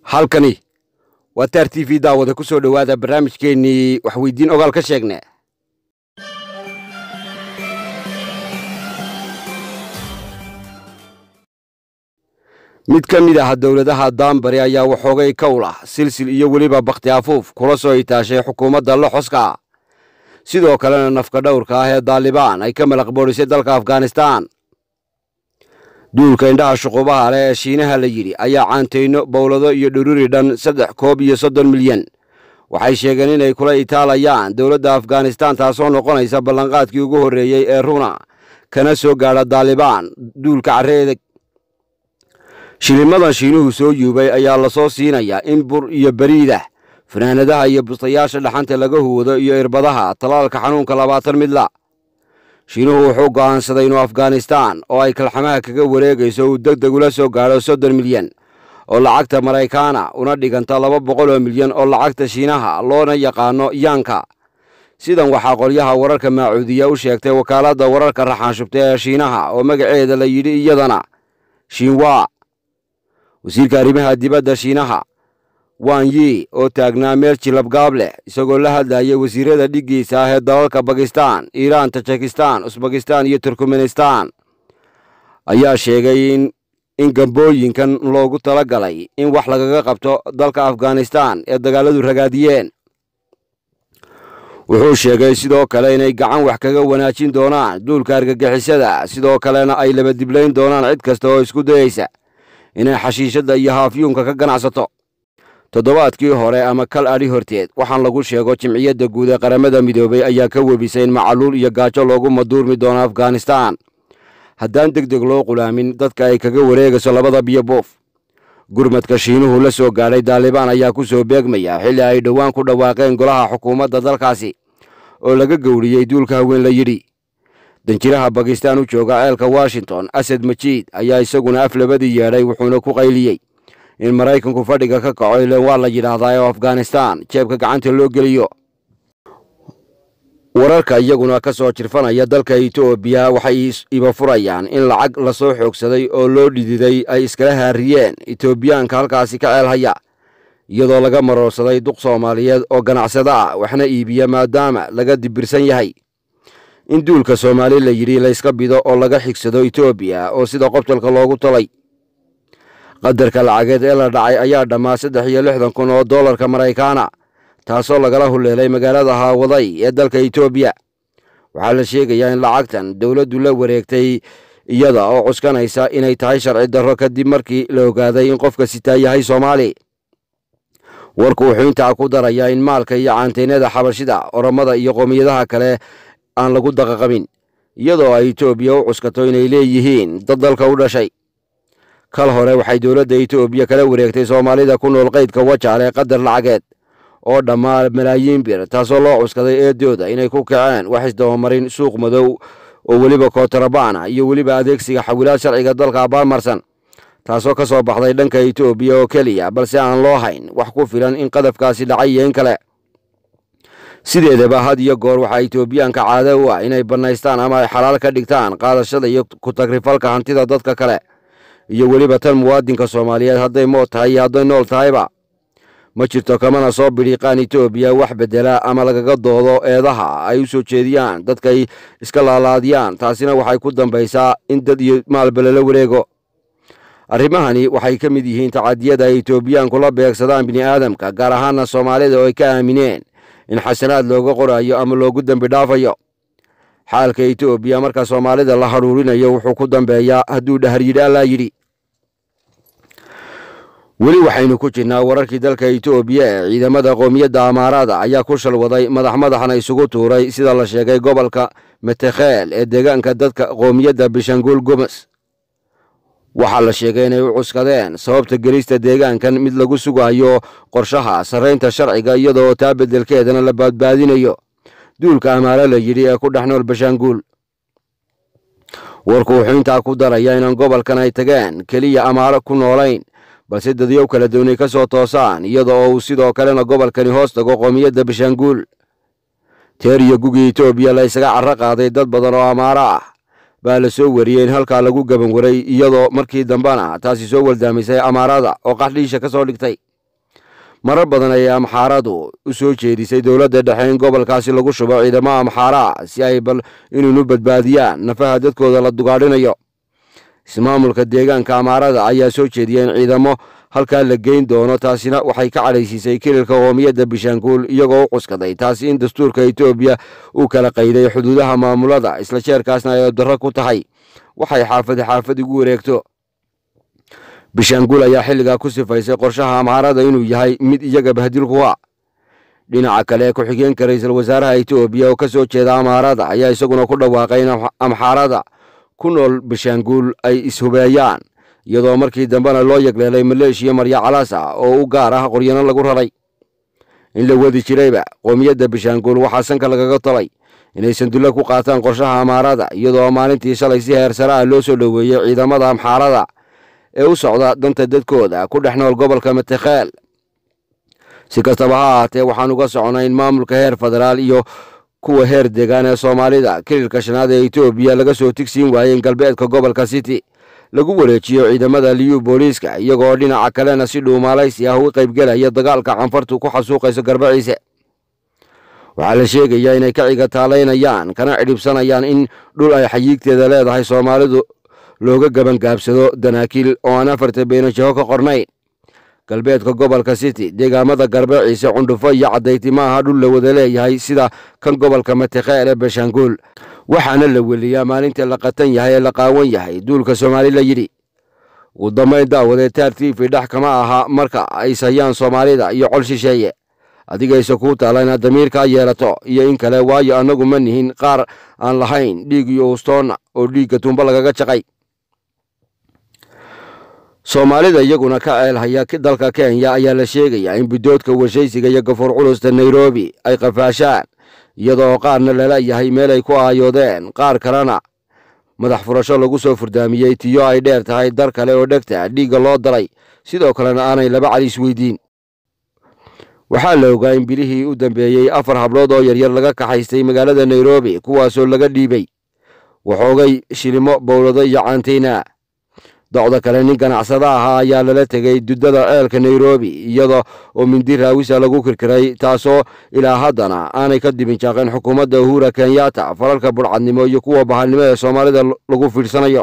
halkani waa taar t v daawada ku soo dhowaada barnaamijkeennii waxweydiin ogaal ka sheegne mid ka mid ah dowladaha daanbari ayaa waxoogay kowl ah silsil iyo weliba bakhti afuuf kula soo itaashay xukuumadda loxoska sidoo kalena nafka dhowrka ah ee daalibaan ay ka malaq boodhisay dalka afghanistaan duulka indhaha shuqubaha leh ee shiinaha la yidhi ayaa caantayno bowlado iyo dhururi dhan saddex koob iyo soddon milyan waxay sheegeen inay kula itaalayaan dowladda afghanistaan taasoo noqonaysa ballanqaadkii ugu horreeyey ee runa kana soo gaadha daalibaan duulka carreedeg shilimadan shiinuhu soo yuubay ayaa lasoo siinayaa in bur iyo beriidah fanaanadaha iyo bustayaasha dhaxanta laga huwado iyo irbadaha talaalka xanuunka labaatan midla shiinuhu wuxuu go'aansaday inuu afghanistaan oo ay kalxamaha kaga wareegayso uu deg deg ula soo gaadho soddon milyan oo lacagta maraykaana una dhiganta laba boqol oo milyan oo lacagta shiinaha loona yaqaano yaanka sidan waxaa qolyaha wararka maacuudiya u sheegtay wakaaladda wararka raxaanshubta ee shiinaha oo magaceeda la yidhi iyadana shinwa wasiirka arrimaha dibadda shiinaha wan yi oo taagnaa meel jilabgaab leh isagoo la hadlayay wasiirada dhiggiisa ah ee dalalka bakistan iiraan tajikistan usbakistan iyo turkmenistan ayaa sheegay in gambooyinkan loogu tala galay in wax lagaga qabto dalka afghanistan ee dagaaladu ragaadiyeen wuxuu sheegay sidoo kale inay gacan wax kaga wanaajin doonaan duulka argagixisada sidoo kalena ay labadiblayn doonaan cid kasta oo isku dayeysa inay xashiishadda iyo haafyuunka ka ganacsato toddobaadkii hore ama kal adhi horteed waxaan lagu sheego jimciyadda guud ee qaramada midoobay ayaa ka webisay in macaluul iyo gaajo loogu maduurmi doono afghanistaan haddaan deg deg loo qulaamin dadka ay kaga wareegayso labada biyo buuf gurmadka shiinuhu la soo gaadhay daalibaan ayaa ku soo beegmaya xilli ay dhowaan ku dhawaaqeen golaha xukuumadda dalkaasi oo laga gowriyey duulka haween la yidhi danjiraha bakistaan u jooga ceelka washington asad majiid ayaa isaguna af labadii yeedhay wuxuuna ku qayliyey in maraykanku fadhiga ka kaco ileen waa la yidhaahdaa oo afghanistaan jeebka gacanta loo geliyo wararka iyaguna ka soo jirfanaya dalka etoobiya waxay iba furayaan in lacag lasoo xoogsaday oo loo dhididay ay iskala haariyeen etoobiyaanka halkaasi ka ceelhaya iyadoo laga maroorsaday duq soomaaliyeed oo ganacsado ah waxna iibiya maadaama laga dibirsan yahay in duulka soomaali la yidhi layska bido oo laga xigsado etoobiya oo sida qobtalka loogu talay qadarka lacageed ee la dhacay ayaa dhammaa saddex iyo lixdan kun oo dollarka maraykaana taasoo lagala huleelay magaalada haawaday ee dalka etoobiya waxaa la sheegayaa in lacagtan dowladdu la wareegtay iyada oo cuskanaysa inay tahay sharci darro kadib markii la ogaaday in qofka sitaa yahay soomaali warku wuxuu intaa ku darayaa in maalka iyo caanteynada xabashida oromada iyo qoomiyadaha kale aan lagu daqaqabin iyadoo ay etoobiya u cuskato inay leeyihiin dad dalka u dhashay kal hore waxay dowladda etoobiya kala wareegtay soomaalida ku nool qaydka wajaal ee qadar lacageed oo dhammaa malaayiin bir taasoo loo cuskaday eedooda inay ku kaceen wax isdabamarin suuq madow oo weliba kootarabana iyo weliba adeegsiga xawilaad sharciga dalka abaalmarsan taasoo ka soo baxday dhanka etoobiya oo keliya balse aan loo hayn wax ku filan in qadafkaasi dhacay iyo in kale sideedaba had iyo goor waxaa etoobiyaanka caado u ah inay bannaystaan ama ay xalaal ka dhigtaan qaadashada iyo ku-tagrifalka hantida dadka kale iyo weliba tan muwaadinka soomaaliyeed hadday mood tahay iyo hadday nool tahayba ma jirto kamana soo bidhiiqaan etoobiya wax beddela ama lagaga doodo eedaha ay u soo jeediyaan dadkay iska laalaadiyaan taasina waxay ku dambaysaa in dad iyo maalba lala wareego arrimahani waxay ka mid yihiin tacadiyada ay etoobiyaanku la beegsadaan bini'aadamka gaar ahaana soomaalida oo ay ka aamineen in xasanaad looga qorayo ama loogu dembi dhaafayo xaalka etoobiya marka soomaalida la hadhuurinayo wuxuu ku dambeeyaa hadduu dhahar yidhi allaa yidhi weli waxaynu ku jirnaa wararkii dalka etoobiya ee ciidamada qoomiyadda amaaraada ayaa ku shalwaday madax madaxna isugu tuuray sida la sheegay gobolka metekheel ee deegaanka dadka qoomiyadda bishanguul gomes waxaa la sheegay inay u cuskadeen sababta gelista deegaankan mid lagu sugayo qorshaha sarraynta sharciga iyadoo taa beddelkeedana la baadbaadinayo duulka amaalo la yidhi ee ku dhex nool bashaanguul warku wuxuu intaa ku darayaa inaan gobolkan ay tageen keliya amaalo ku noolayn balse dadyow kala doonay ka soo toosaan iyada oo uu sidoo kalena gobolkani hoos tago qoomiyadda bashaanguul teer iyo gugii etoobiya la ysaga carro qaaday dad badan oo amaaro ah baa la soo wariyey in halkaa lagu gaban waray iyadoo markii dambena taasi soo waldaamisay amaarada oo qaxdhiisha ka soo dhigtay marar badan ayay amxaaradu u soo jeedisay dowladda dhexe in gobolkaasi lagu shubo ciidamo amxaaraa si ay bal inuunu badbaadiyaan nafaha dadkooda la dugaadhinayo ismaamulka deegaanka amaarada ayaa soo jeediya in ciidamo halkaa la geyn doono taasina waxay ka cadhaysiisay kililka qoomiyadda bishaanguul iyagoo u cuskaday taasi in dastuurka etoobiya uu kala qayday xuduudaha maamulada isla jeerkaasna ay darro ku tahay waxay xaafadi xaafad ugu wareegto bishaanguul ayaa xilligaa ku sifaysay qorshaha amxaarada inuu yahay mid iyaga bahdil ku ah dhinaca kale ku-xigeenka ra-iisul wasaaraha etoobiya oo ka soo jeeda amxaarada ayaa isaguna ku dhawaaqay in amxaarada ku nool bishaanguul ay ishubeeyaan iyadoo markii dambena loo yegleelay maleeshiya marya calas ah oo u gaar ah qoryano lagu raray in la wadi jirayba qoomiyadda bishaanguul waxaa sanka lagaga tolay inay sandulle ku qaataan qorshaha amaarada iyadoo maalintii shalay si heersare ah loo soo dhoweeyey ciidamada amxaarada ee u socda danta dadkooda ku dhex nool gobolka matekheel si kastaba ha ahaatee waxaan uga soconay in maamulka heer federaal iyo kuwa heer deegaan ee soomaalida kililka shanaad ee etoobiya laga soo tigsiin waayeen galbeedka gobolka city lagu wareejiyo ciidamada liyu booliiska iyagoo dhinaca kalena si dhuumaalaysi ah uga qaybgelaya dagaalka canfartu ku xasuuqayso garbaciise waxaa la sheegayaa inay ka ciga taalaynayaan kana cidhibsanayaan in dhul ay xayiigteeda leedahay soomaalidu looga gabangaabsado danaakiil oo aan afarta beenajaho ka qornayn galbeedka gobolka city deegaamada garbaciise cundhufo iyo caddayti ma aha dhul la wada leeyahay sida kan gobolka matekheel ee beshaanguul waxaana la weliyaa maalinta la qatan yahay ee la qaawan yahay duulka soomaali la yidhi ugu dambayn daawadee taar tiifi dhex kama aha marka ay sayaan soomaalida iyo col shisheeye adigayse kuu taala inaad damiirkaa yeelato iyo in kale waayo annagu ma nihin qaar aan lahayn dhiig iyo ustoonna oo dhiigga tumbo lagaga jaqay soomaalida iyaguna ka ceelhaya dalka kenya ayaa la sheegayaa in bidoodka warshaysiga iyo gafuur culusta nairobi ay qafaashaan iyadoo qaarna lala yahay meel ay ku aayoodeen qaar kalena madax furasho lagu soo furdaamiyey tiyo ay dheer tahay dar kale oo dhegta dhiigga loo daray sidoo kalena aanay laba cali isweydiin waxaa la ogaa in bilihii u dambeeyey afar hablood oo yaryar laga kaxaystay magaalada nairobi kuwaasoo laga dhiibay waxoogay shilimo bowlado iyo caantayna docda kale nin ganacsada ahaa ayaa lala tegey dudada ceelka nairobi iyada oo mindi raawisa lagu kirkiray taasoo ilaa haddana aanay ka dibinjaaqeen xukuumadda uhura kenyatta falalka budhcadnimo iyo kuwa bahalnimo ee soomaalida lagu fiirsanayo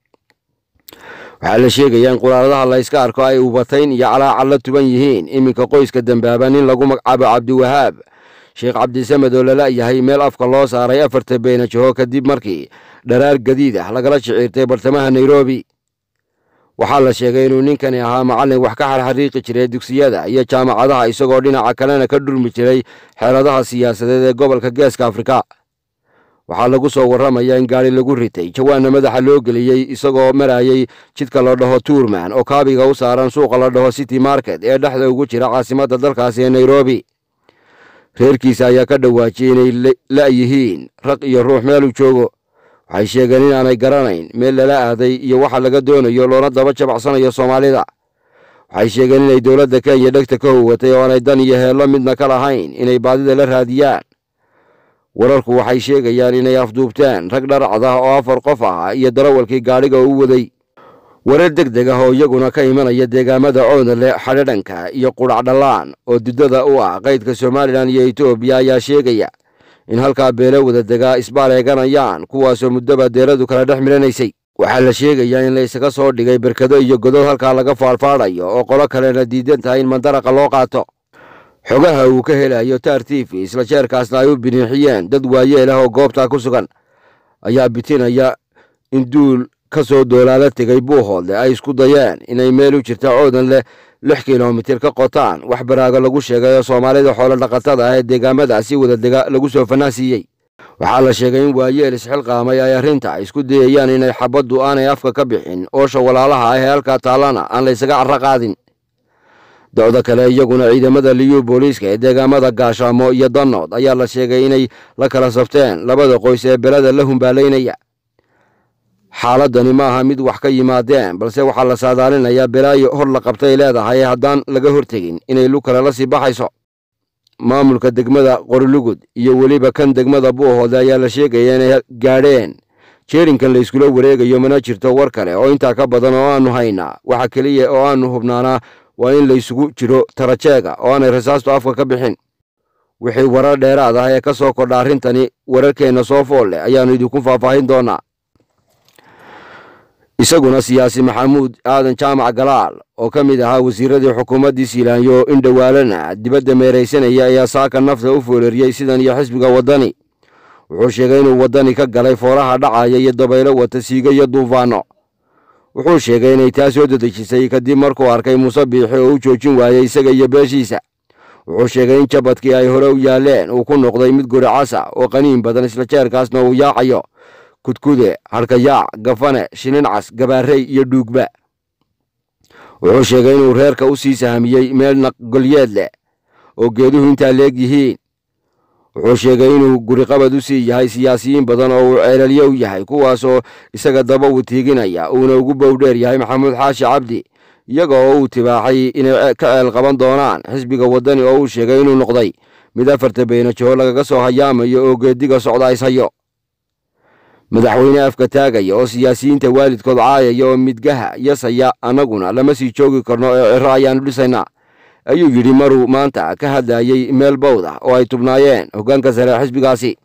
waxaa la sheegayaa in quraaradaha la yska arko ay ubatayn iyo calaacal la tuban yihiin iminka qoyska dambaaba nin lagu magacaabo cabdiwahaab sheekh cabdisamed oo lala yahay meel afka loo saaray afarta beenajaho kadib markii dharaar gadiid ah lagala shiciirtay bartamaha nairobi waxaa la sheegay inuu ninkani ahaa macallin wax ka xarxariiqi jiray dugsiyada iyo jaamacadaha isagoo dhinaca kalena ka dhurmi jiray xeeladaha siyaasadeed ee gobolka geeska afrika waxaa lagu soo warramayaa in gaari lagu ritay jawaanna madaxa loo geliyey isagoo marayey jidka la dhaho tuurman oo kaabiga u saaran suuqa la dhaho city market ee dhexda ugu jira caasimadda dalkaasi ee nairobi reerkiisa ayaa ka dhawaajiyey inay la'yihiin raq iyo ruux meeluu joogo waxay sheegeen inaanay garanayn meel lala aaday iyo waxa laga doonayo loona daba jabacsanayo soomaalida waxay sheegeen inay dowladda kenya dhegta ka howatay oo aanay dan iyo heello midna ka lahayn inay baadida la raadiyaan wararku waxay sheegayaan inay afduubteen rag dharacda oo afar qof ah iyo darawalkii gaadhiga u waday warar deg deg ah oo iyaguna ka imanaya deegaamada oodale xadhadhanka iyo qudhacdhallaan oo dudada u ah qaydka somalilan iyo etoobiya ayaa sheegaya in halkaa beelo wada degaa isbaal eeganayaan kuwaasoo muddoba deeradu kala dhex milanaysay waxaa la sheegayaa in la isaga soo dhigay berkado iyo godod halkaa laga faadhfaadhayo oo qolo kalena diidan tahay in mandaraqa loo qaato xogaha uu ka helayo taar tifi isla jeerkaasna ay u biniixiyeen dad waayeel ah oo goobtaa ku sugan ayaa bitinaya in duul ka soo doolaala tegay buuhoodle ay isku dayeen inay meel u jirta coodan leh lix kilomitir ka qotaan wax baraago lagu sheegay oo soomaalida xoolo dhaqatada ah ee deegaamadaasi wadadega lagu soo fanaasiiyey waxaa la sheegay in waayeel isxilqaamay ay arrinta isku dayayaan inay xabaddu aanay afka ka bixin oosha walaalaha ah ee halkaa taallana aan la ysaga carro qaadin docda kale iyaguna ciidamada liyu booliiska ee deegaamada gaashaamo iyo danood ayaa la sheegay inay la kala safteen labada qoys ee belada la humbaalaynaya xaaladani ma aha mid wax ka yimaadeen balse waxaa la saadaalinayaa belaayo hor la qabtay leedahay haddaan laga hortegin inay lu kale la sii baxayso maamulka degmada qorilugud iyo weliba kan degmada buuhoode ayaa la sheegaya inay gaadheen jeerinkan la yskula wareegayo mana jirto war kale oo intaa ka badan oo aanu haynaa waxa keliya oo aanu hubnaanaa waa in laysugu jiro tarajeega oo aanay rasaastu afka ka bixin wixii warar dheeraad ah ee ka soo kordha arrintani wararkeenna soo fool leh ayaannu idinku faahfaahin doonaa isaguna siyaasi maxamuud aadan jaamac galaal oo ka mid ahaa wasiiradii xukuumaddii siilaanyo in dhowaalana dibadda meeraysanaya ayaa saaka nafta u fooleriyey sidan iyo xisbiga waddani wuxuu sheegay inuu waddani ka galay foolaha dhacaya iyo dabaylo wata siiga iyo duufaanno wuxuu sheegay inay taa soo dedejisay kadib markuu arkay muuse biixi oo u joojin waayey isaga iyo beeshiisa wuxuu sheegay in jabadkii ay hore u yaalleen uu ku noqday mid guri casa oo qaniin badan isla jeerkaasna uu yaacayo kudkude harkayaac gafane shinincas gabaarey iyo dhuugba wuxuu sheegay inuu reerka u sii sahamiyey meel naqgolyeed leh oo geeduhu intaa leeg yihiin wuxuu sheegay inuu guriqabad u sii yahay siyaasiyiin badan oo uu ceelalye u yahay kuwaasoo isaga daba wutiiginaya uuna ugu bowdheer yahay maxamuud xaashi cabdi iyaga oo uu tibaaxay inay ka ceel qaban doonaan xisbiga waddani oo uu sheegay inuu noqday mid afarta beenajoho lagaga soo hayaamayo oo geediga socda ishayo madaxweyne afka taagaya oo siyaasiyiinta waalidkood caayaya oo midgaha yasaya annaguna lama sii joogi karno ee ciro ayaannu dhisaynaa ayuu yidhi maruu maanta ka hadlayey meel bowd ah oo ay tubnaayeen hoggaanka sare xisbigaasi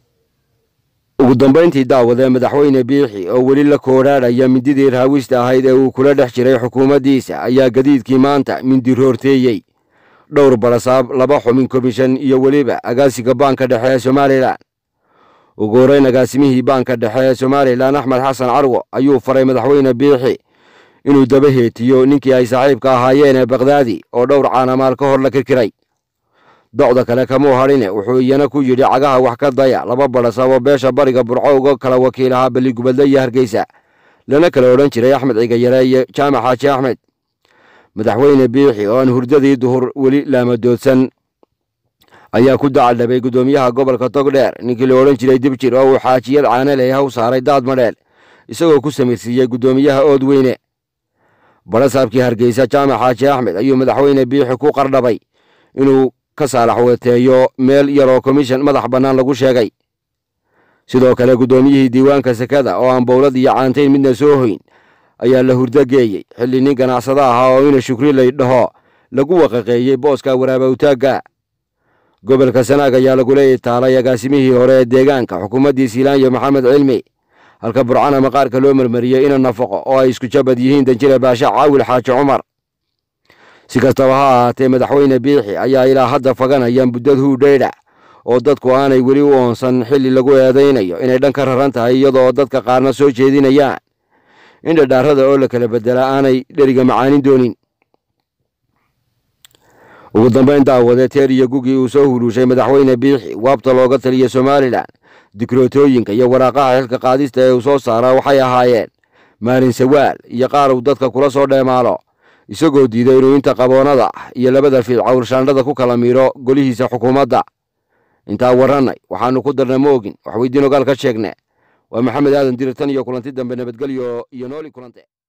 ugu dambayntii daawadee madaxweyne biixi oo weli la koodhaadhaya mindidii raawista ahayd ee uu kula dhex jiray xukuumaddiisa ayaa gadiidkii maanta mindi roorteeyey dhowr barasaab laba xumin komishan iyo weliba agaasiga baanka dhexe ee somalilan ugu horreyn agaasimihii baanka dhexe ee somalilan axmed xasan carwo ayuu faray madaxweyne biixi inuu daba heetiyo ninkii ay saaxiibka ahaayeen ee bakdaadi oo dhowr caanamaal ka hor la kirkiray docda kale kamuu hadhine wuxuu iyana ku yidhi cagaha wax ka daya laba badhasaab oo beesha bariga burco uga kala wakiil ahaa balligubadle iyo hargeysa lana kala odhan jiray axmed cigayare iyo jaamac xaaji axmed madaxweyne biixi oo aan hurdadii duhur weli laamadoodsan ayaa ku dacaldhabay guddoomiyaha gobolka togdheer ninkii la odhan jiray dibjir oo uu xaajiyad caanaley haw saaray daad madheel isagoo ku samirsiiyey guddoomiyaha ood weyne badhasaabkii hargeysa jaamac xaaji axmed ayuu madaxweyne biixi ku qardhabay inuu ka saalax weteeyo meel yaroo komishan madax bannaan lagu sheegay sidoo kale guddoomiyihii diiwaanka sekada oo aan bowlad iyo caantayn midna soo hoyn ayaa la hurdo geeyey xilli nin ganacsado ahaa oo ina shukri lay dhaho lagu waqaqeeyey booska waraabawtaagga gobolka sanaag ayaa lagula itaalay agaasimihii hore ee deegaanka xukuumaddii siilaanyo maxamed cilmi halka burcana maqaarka loo marmariyey ina nafaqo oo ay isku jabad yihiin danjire baashe caawil xaaji cumar si kastaba ha ahaatee madaxweyne biixi ayaa ilaa hadda faganaya muddad huudheydha oo dadku aanay weli u oonsan xilli lagu eedaynayo inay dhan ka raran tahay iyadoo dadka qaarna soo jeedinayaan in dhadhaarada oo la kala bedela aanay dheriga macaanin doonin ugu dambayn daawade teer iyo gugii uu soo huruushay madaxweyne biixi waabta looga taliya somalilan dikrootooyinka iyo waraaqaha xilka qaadista ee uu soo saara waxay ahaayeen maalin sawaal iyo qaar uu dadka kula soo dheemaalo isagoo diiday inuu inta qaboonada ah iyo labada fiid cawrshaandhada ku kala miiro golihiisa xukuumadda intaa warrannay waxaannu ku darna ma ogin wax weydiin ogaal ka sheegne waa maxamed aadan dirir tan iyo kulanti dambe nabadgelyo iyo nooli kulante